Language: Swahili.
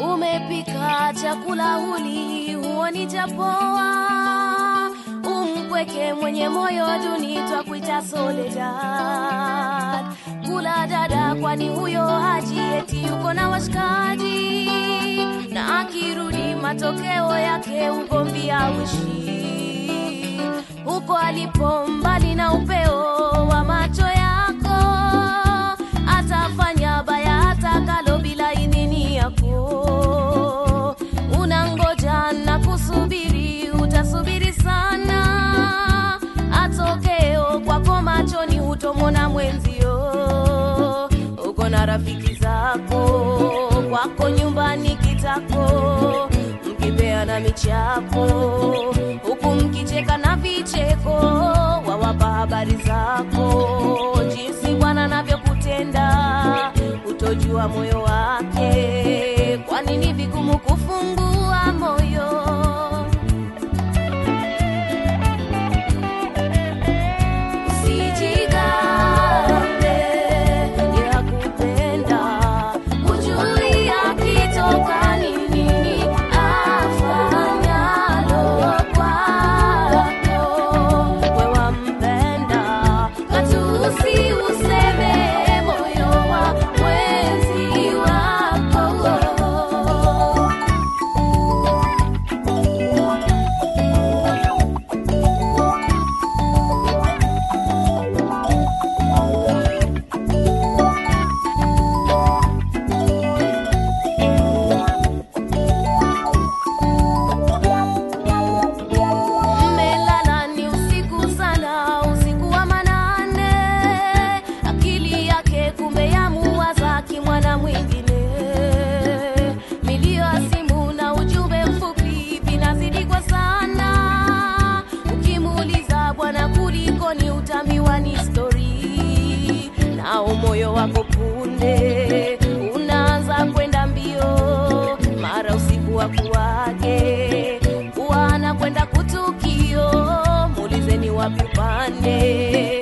umepika chakula huli huoni chapoa umpweke mwenye moyo duni twakuita Soledad. Kula dada, kwani huyo haji eti yuko na washikaji, na akirudi matokeo yake ugomvi auishi huko alipo, mbali na upeo wa macho yako, atafanya baya hata kalo bila idhini yako. Unangoja na kusubiri, utasubiri sana, atokeo kwako machoni hutomona mwenzio. Uko na rafiki zako, kwako nyumbani kitako, mkipeana michapo, huku mkicheka na vicheko, wawapa habari zako, jinsi Bwana anavyokutenda, utojua moyo wake, kwani ni vigumu kufungua moyo. Usijigambe, yakupenda, hujui akitoka ni nini afanyalo kwako. We wampenda, matusi useme moyo wa mwenzi wako. Mmelala ni usiku sana, usiku wa manane, akili yake kumbe yamuwaza kimwana mwingine. Milio ya simu na ujumbe mfupi vinazidi kwa sana, ukimuuliza bwana, kulikoni, utamiwa ni stori, nao moyo wako punde unaanza kwenda mbio, mara usiku wa kuwake wana kwenda kutukio, muulizeni wapi upande